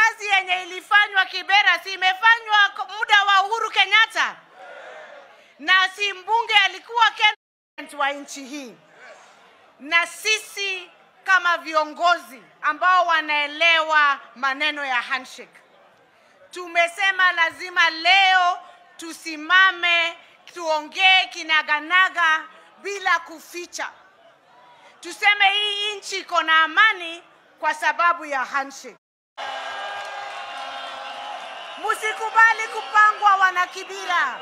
kazi yenye ilifanywa Kibera si imefanywa k- muda wa Uhuru Kenyatta, na si mbunge alikuwa Ken wa nchi hii, na sisi kama viongozi ambao wanaelewa maneno ya handshake tumesema lazima leo tusimame tuongee kinaganaga bila kuficha, tuseme hii nchi iko na amani kwa sababu ya handshake. Musikubali kupangwa wanakibira,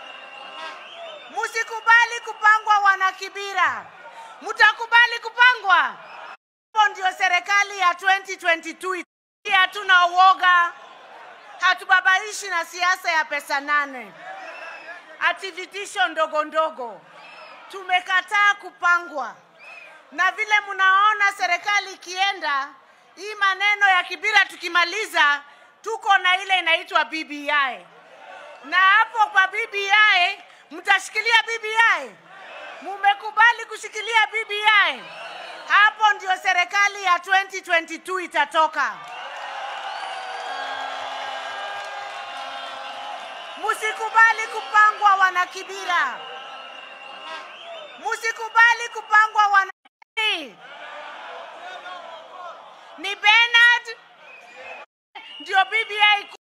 musikubali kupangwa wanakibira. Mutakubali kupangwa? Hapo ndio serikali ya 2022. Hatuna uoga, hatubabaishi na siasa ya pesa nane, ati vitisho ndogo ndogo. Tumekataa kupangwa, na vile mnaona serikali ikienda, hii maneno ya Kibira tukimaliza, tuko na ile inaitwa BBI, na hapo kwa BBI mtashikilia BBI. Mumekubali kushikilia BBI, hapo ndio serikali ya 2022 itatoka. Musikubali kupangwa wanakibira, musikubali kupangwa wana ni Bernard ndio BBI